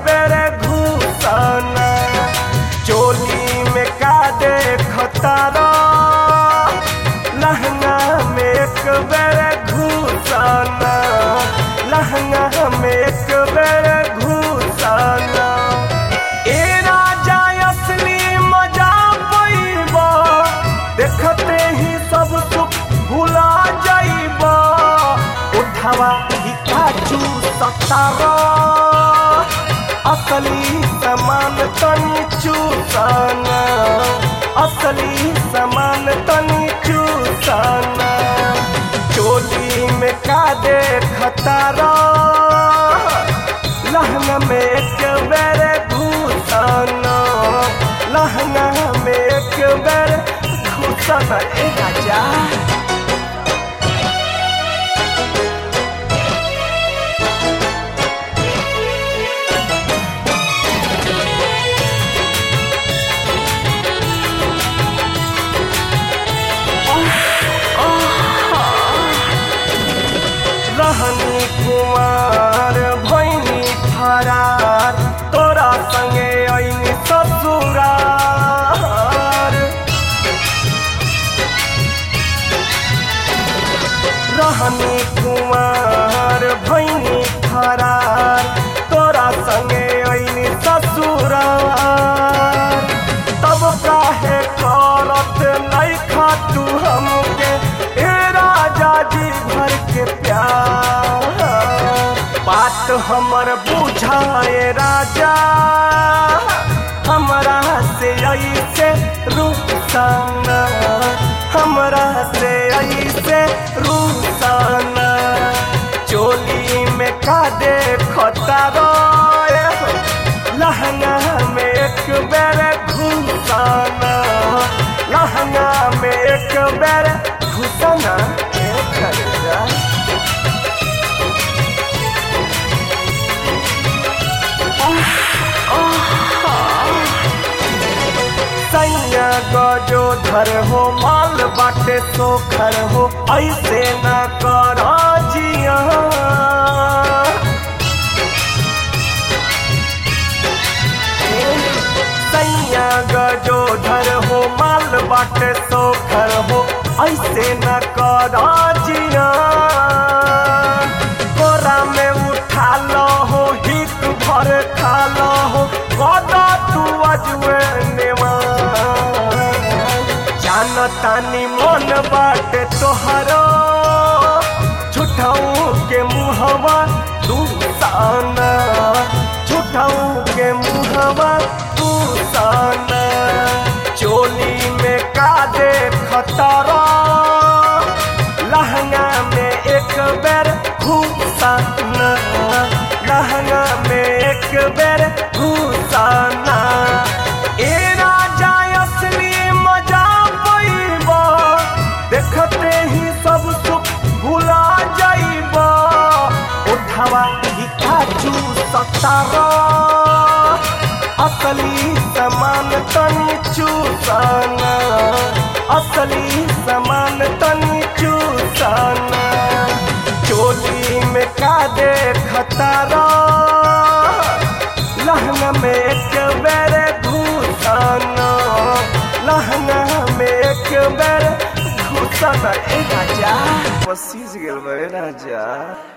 बेरे घुसना चोली में का देखतारा लहंगा में एक बेरे घुसना लहंगा में एक बेरे घुसना ए राजा असली मजा पैबा देखते ही सब सुख भुला जाइबा उठावा ही काजू सतारा असली समान तनी चूसना असली समान तनी चूसना चोली में का देखतारा लहंगा में एक बेरे घुसना लहंगा में एक बेरे घुसना ए राजा रहनी कुमार भैनी फरार तोरा संगे ऐनी ससुरार रहनी कुमार भैनी फरार तोरा संगे ऐनी ससुरार तब काहे करत नहीं खातू हमके ए राजा जी भर के प्यार बात हमर बुझाए राजा हमरा से ऐसे रुसाना हमरा से ऐसे रुसाना चोली में का देखता रोए लहंगा में एक बेर घुसाना लहंगा में एक बेर घुसाना ए खरीदा सैया गजो धर हो माल बाटे सोखर हो ऐसे न कर जिया सैया गजो धर हो माल बाटे सोखर हो ऐसे न कर जिया कोरा में उठा लो हो हित भर खा लो हो कदा तू अजुए नेवा जानतानी मन बाटे तोहरो झूठाऊ के मुहवा तू साना झूठाऊ के मुहवा तू साना चोली में का देखतारा लहंगा में एक बेर घुसाना लहंगा में एक बेर घुसाना ए राजा असली मजा पैबा देखते ही सब सुख भुला जाइबा उठावा ही काजू सतारा असली समान तनी चूसना असली समान तनी चूसना चोली में का देखतारा लहंगा में एक बेर घुसना लहंगा में एक बेर घुसना ए राजा पसीज गेल बे राजा